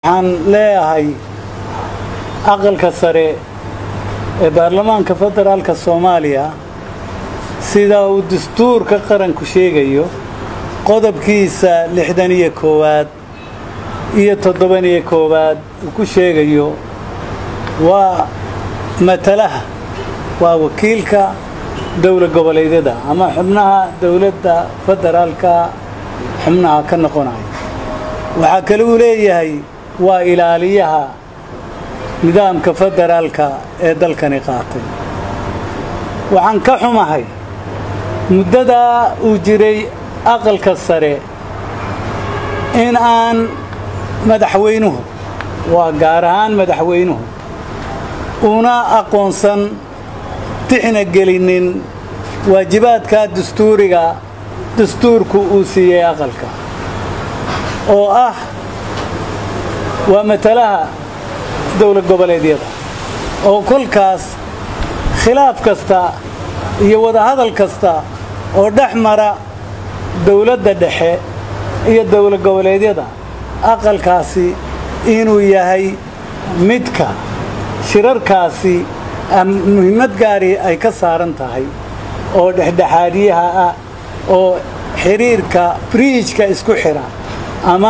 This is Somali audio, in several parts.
waxaan leeyahay aqalka sare ee baarlamaanka federaalka soomaaliya sida uu dastuurka qaranku sheegayo qodobkiisa lixdan iyo koowaad iyo toddoban iyo koowaad uu ku sheegayo waa matalaha waa wakiilka dowla goboleedyada ama xubnaha dowladda federaalka xubnaha ka noqonaya waxaa kale uu leeyahay waa ilaaliyaha nidaamka federaalka ee dalkani qaatay waxaan ka xumahay muddadaa uu jiray aqalka sare in aan madaxweynuhu waa gaar ahaan madaxweynuhu una aqoonsan tixna gelinin waajibaadka dastuuriga dastuurku uu siiyey aqalka oo ah waa matalaha dowlad goboleedyada oo kolkaas khilaaf kasta iyo wadahadal kasta oo dhex mara dowladda dhexe iyo dowlad goboleedyada aqalkaasi inuu yahay midka shirarkaasi muhiimad gaari ay ka saaran tahay oo dhexdhexaadiyaha ah oo xiriirka briijka isku xidha ama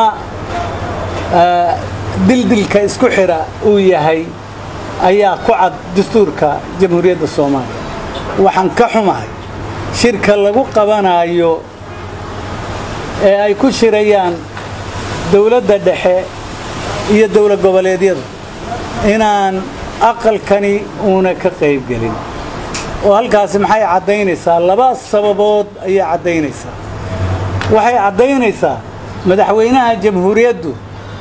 dildilka isku xidha uu yahay ayaa ku cad dastuurka jamhuuriyadda soomaaliya waxaan ka xumahay shirka lagu qabanaayo ee ay ku shirayaan dowladda dhexe iyo dowlad goboleedyadu inaan aqalkani uuna ka qayb gelin oo halkaasi maxay caddaynaysaa laba sababood ayay caddaynaysaa waxay caddaynaysaa madaxweynaha jamhuuriyaddu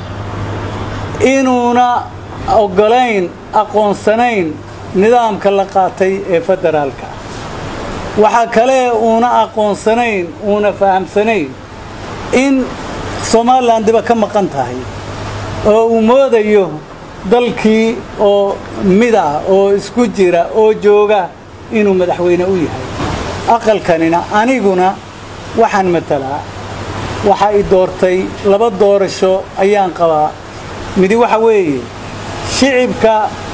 inuuna oggolayn aqoonsanayn nidaamka la qaatay ee federaalka waxaa kale uuna aqoonsanayn uuna fahamsanayn in somalilan diba ka maqan tahay oo uu moodayo dalkii oo mid ah oo isku jira oo jooga inuu madaxweyne u yahay aqalkanina aniguna waxaan matalaa waxa i doortay laba doorasho ayaan qabaa midi waxa weeye shicibka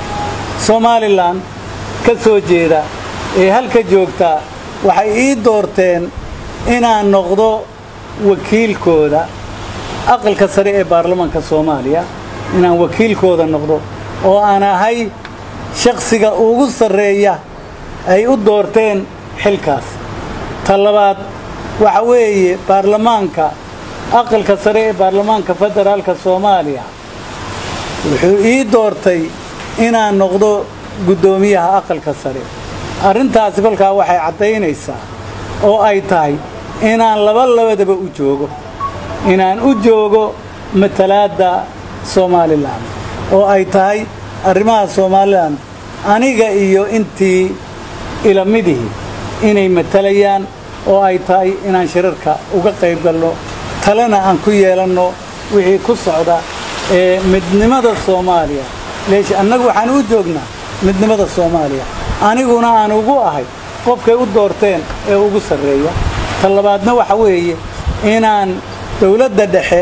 somalilan ka soo jeeda ee halka joogta waxay ii doorteen inaan noqdo wakiilkooda aqalka sare ee baarlamaanka soomaaliya inaan wakiilkooda noqdo oo aan ahay shakhsiga ugu sarreeya ay u doorteen xilkaas ta labaad waxa weeye baarlamaanka aqalka sare ee baarlamaanka federaalka soomaaliya wuxuu ii doortay inaan noqdo guddoomiyaha aqalka sare arrintaasi kolkaa waxay caddaynaysaa oo ay tahay inaan laba labadaba u joogo inaan u joogo matalaadda somalilan oo ay tahay arrimaha somalilan aniga iyo intii ilamidihii inay matalayaan oo ay tahay inaan shirarka uga qayb galno talena aan ku yeelanno wixii ku socda ee midnimada soomaaliya leesh annagu waxaan u joognaa midnimada soomaaliya aniguna aan ugu ahay qofkay u doorteen ee ugu sarreeya ta labaadna waxa weeye inaan dowladda dhexe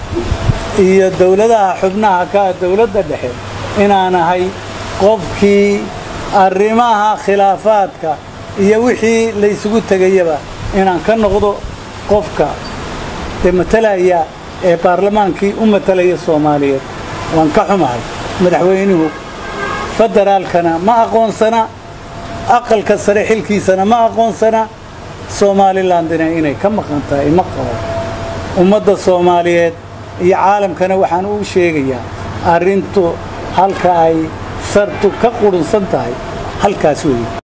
iyo dowladaha xubnaha ka ah dowladda dhexe inaan ahay qofkii arrimaha khilaafaadka iyo wixii la isugu tegayaba inaan ka noqdo qofka dee matalaya ee baarlamaankii u matalaya soomaaliyeed waan ka xumahay madaxweynuhu federaalkana ma aqoonsana aqalka sare xilkiisana ma aqoonsana somalilandina inay ka maqan tahay ma qabo ummadda soomaaliyeed iyo caalamkana waxaan u sheegayaa arrintu halka ay sartu ka qudhunsan tahay halkaas weeye